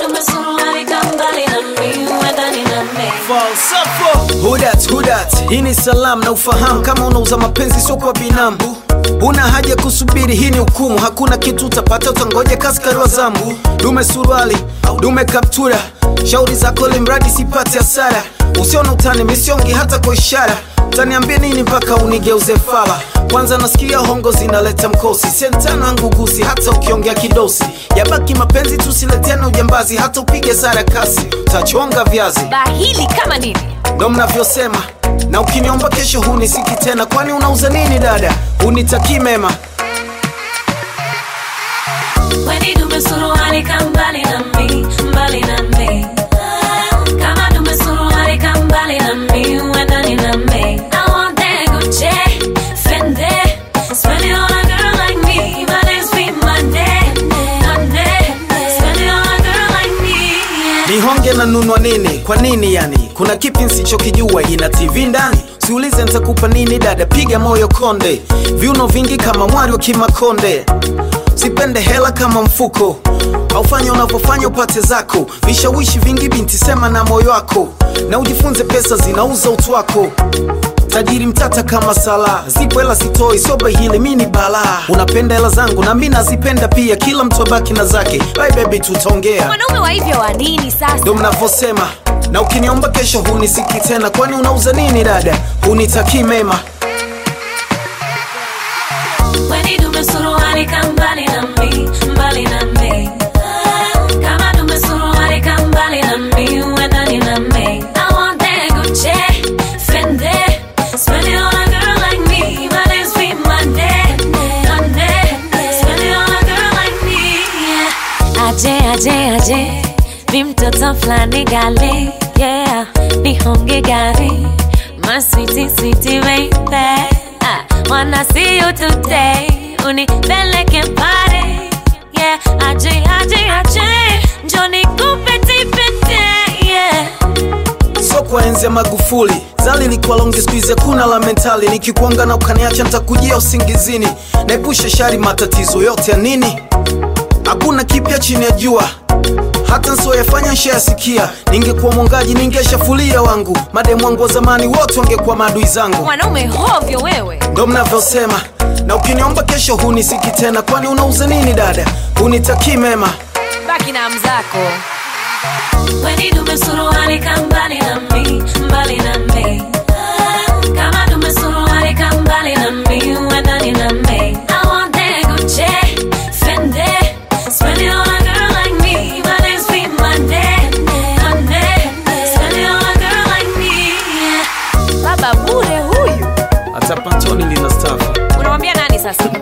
dume suruali kambali na mi uendani na mi falsafo hudat hudat hii ni salam na ufahamu kama unauza mapenzi sio kwa binamu una haja kusubiri hii ni hukumu hakuna kitu utapata utangoja kaskari wa zambu dume suruali dume kaptura shauri zako limradi sipate hasara usiona utani misiongi hata kwa ishara utaniambia nini mpaka unigeuze fala kwanza nasikia hongo zinaleta mkosi sentano yangu gusi hata ukiongea kidosi yabaki mapenzi tusileteane ujambazi hata upige sara kasi utachonga viazi bahili kama nini ndo mnavyosema na ukiniomba kesho hunisiki tena kwani unauza nini dada unitakii mema Weni dume suruali kambali na mi mbali na mi kama dume suruali kambali na mi uendani na mi I want that Gucci Fendi Spend it on a girl like me My name's be Monday Monday Spend it on a girl like me yeah. nihonge na nunwa nini kwa nini yani kuna kipi nsichokijua ina tv ndani siulize nitakupa nini dada piga moyo konde viuno vingi kama mwari wa kimakonde sipende hela kama mfuko aufanya unavyofanya upate zako vishawishi vingi binti sema na moyo wako na ujifunze pesa zinauza utu wako tajiri mtata kama sala zipo hela sitoi soba hili mi ni balaa unapenda hela zangu na mi nazipenda pia kila mtu abaki na zake bye baby tutaongea mwanaume wa hivyo wa nini sasa ndo mnavyosema na ukiniomba kesho hunisiki tena kwani unauza nini dada hunitakii mema Weni dume suruali kambali na mi mbali na mi kama dume suruali kambali na mi uendani na mi I want that Gucci Fendi Spend it on a girl like me My name's be Monday Monday Spend it on a girl like me yeah. Aje aje aje mi mtoto flani gali yeah nihonge gari my sweetie sweetie baby I wanna see you today unipeleke pare yeah aje aje aje njoni kupeti pete yeah so kwa enzi ya magufuli zali likuwa longi skuizi hakuna la mentali nikikuanga na ukaniacha ntakujia usingizini naepusha shari matatizo yote ya nini hakuna kipya chini ya jua hata nsioyafanya nshayasikia ningekuwa mwongaji ningeshafulia wangu mademu wangu wa zamani wote wangekuwa maadui zangu mwanaume hovyo wewe ndo mnavyosema na ukiniomba kesho hunisiki tena kwani unauza nini dada hunitakii mema baki na mzako Weni dume suruali kambali na mi mbali na mi kama dume suruali kambali na mi uendani na mi I want that Gucci Fendi Spend it on a girl like me My name's be Monday Monday Spend it on a girl like me yeah. baba bure huyu hata pantoni lina stafa unamwambia nani sasa